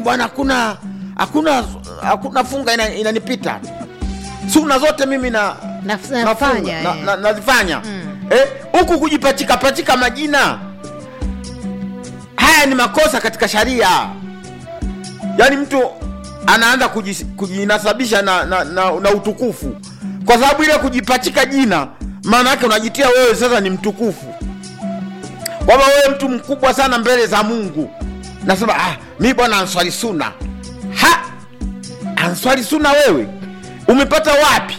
bwana hakuna hakuna hakuna funga ina- inanipita suna zote mimi na Naf- nafunga, nafanya na- eh. na- nazifanya Mm. Eh, huku kujipachika pachika majina haya ni makosa katika sharia yaani mtu anaanza kujis- kujinasabisha na, na, na, na utukufu kwa sababu ile kujipachika jina maana yake unajitia wewe sasa ni mtukufu kwamba wewe mtu mkubwa sana mbele za mungu nasema ah, mi bwana answali suna ha answali suna wewe umepata wapi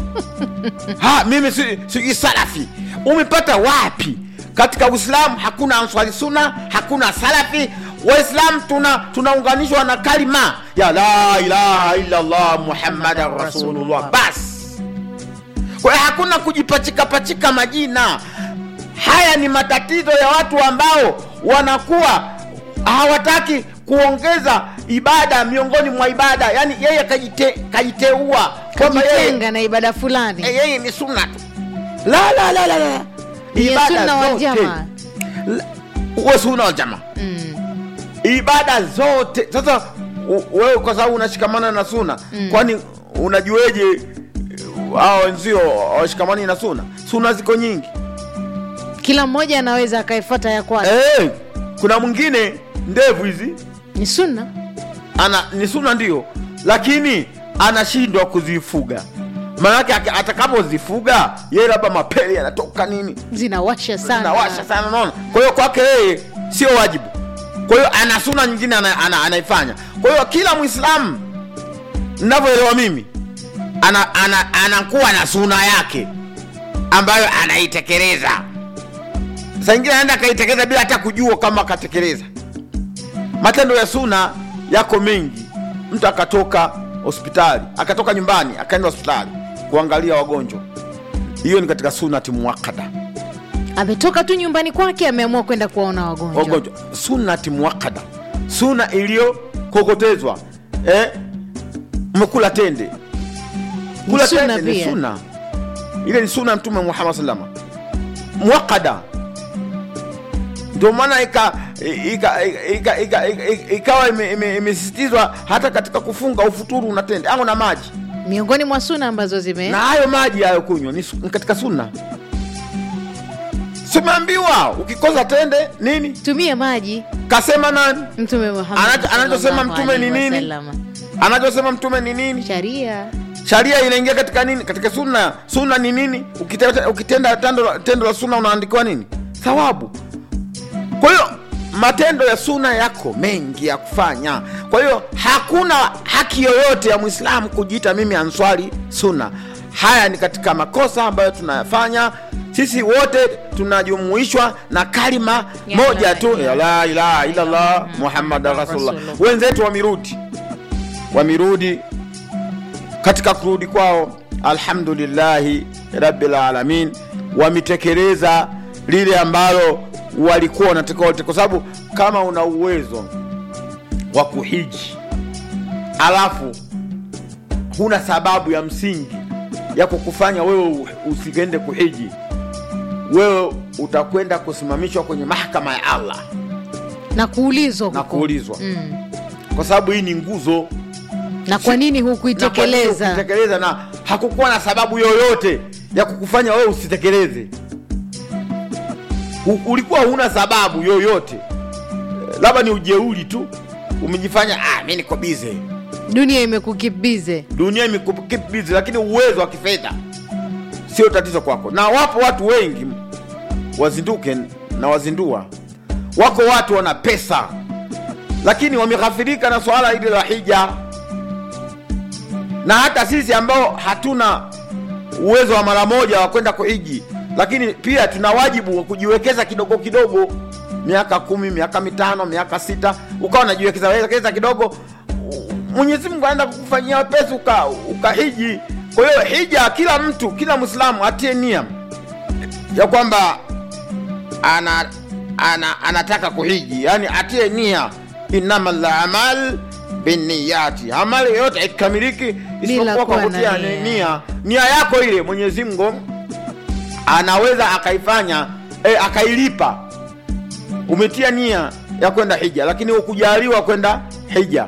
ha mimi si- sijui salafi umepata wapi katika uislamu hakuna answari suna hakuna salafi waislamu tuna tunaunganishwa na kalima ya la ilaha illallah muhammadan rasulullah basi kwa hiyo hakuna kujipachikapachika majina haya ni matatizo ya watu ambao wanakuwa hawataki kuongeza ibada miongoni mwa ibada yaani yeye kajite, kajiteua kwamba yeye kajitenga na ibada fulani Eh, yeye ni sunna tu la la la la la Ni Ibada sunna wal zote. jamaa. La- uwe sunna wal jamaa mm. ibada zote sasa u- wewe kwa sababu unashikamana na suna mm. kwani unajueje eh, hao wenzio washikamani na suna suna ziko nyingi kila mmoja anaweza akaifuata ya kwake eh, kuna mwingine ndevu hizi ni sunna ana ni suna ndio lakini anashindwa kuzifuga maanake aka- atakapozifuga yeye labda mapele yanatoka nini zinawasha sana nawasha sana naona kwa hiyo kwake yeye sio wajibu kwa hiyo ana suna nyingine ana, ana, anaifanya kwa hiyo kila mwislamu navyoelewa mimi ana, ana, anakuwa na suna yake ambayo anaitekeleza saa ingine anaenda akaitekeleza bila hata kujua kama akatekeleza matendo ya suna yako mengi mtu akatoka hospitali akatoka nyumbani akaenda hospitali kuangalia wagonjwa hiyo ni katika sunati muakada ametoka tu nyumbani kwake ameamua kwenda kuwaona wagonjwa wagonjwa sunati muakada suna iliyokokotezwa eh? umekula tende kula sunna tende ni pia. suna ile ni suna ya mtume muhammad salama muakada ndio maana ika- ika- ika- ika- ika- ikawa ime- ime- imesisitizwa hata katika kufunga ufuturu una tende au na maji miongoni mwa suna ambazo zime na hayo maji hayo kunywa ni, su- ni katika sunna simeambiwa ukikosa tende nini tumia maji kasema nani mtume Muhammad Anacho- anachosema sallallahu mtume ni alaihi nini? wasallam. anachosema mtume ni nini sharia sharia inaingia katika nini katika sunna sunna ni nini ukitenda, ukitenda tendo, la- tendo la sunna unaandikiwa nini thawabu kwa hiyo matendo ya sunna yako mengi ya kufanya kwa hiyo hakuna haki yoyote ya mwislamu kujiita mimi answari sunna haya ni katika makosa ambayo tunayafanya sisi wote tunajumuishwa na kalima Ya moja la tu ya la ilaha illallah muhammadan rasulullah wenzetu wamirudi wamirudi katika kurudi kwao alhamdulillahi rabbil alamin wametekeleza lile ambalo walikuwa wanatakiwa wote kwa sababu kama una uwezo wa kuhiji alafu huna sababu ya msingi ya kukufanya wewe usiende kuhiji wewe utakwenda kusimamishwa kwenye mahakama ya allah na kuulizwa na huko. kuulizwa mm. kwa sababu hii ni nguzo na kwa nini na kwa nini hukuitekeleza ukitekeleza na hakukuwa na sababu yoyote ya kukufanya wewe usitekeleze U- ulikuwa huna sababu yoyote Eh, labda ni ujeuri tu umejifanya ah, mi niko bize dunia imekukibize dunia imekukeep busy lakini uwezo wa kifedha sio tatizo kwako na wapo watu wengi wazinduke na wazindua wako watu wana pesa lakini wameghafirika na swala hili la hija na hata sisi ambao hatuna uwezo wa mara moja wa kwenda kuhiji lakini pia tuna wajibu wa kujiwekeza kidogo kidogo miaka kumi miaka mitano miaka sita ukawa unajiwekeza wekeza kidogo mwenyezi mungu anaenda kukufanyia wepesi uka, ukahiji kwa hiyo hija kila mtu kila mwislamu atie nia ya kwamba ana, ana, anataka kuhiji yani atie nia innama lamal binniyati amali yoyote ikikamiliki isipokuwa kwa kuwa na kutia nia. nia nia yako ile mwenyezi mungu anaweza akaifanya eh, akailipa umetia nia ya kwenda hija lakini hukujaliwa kwenda hija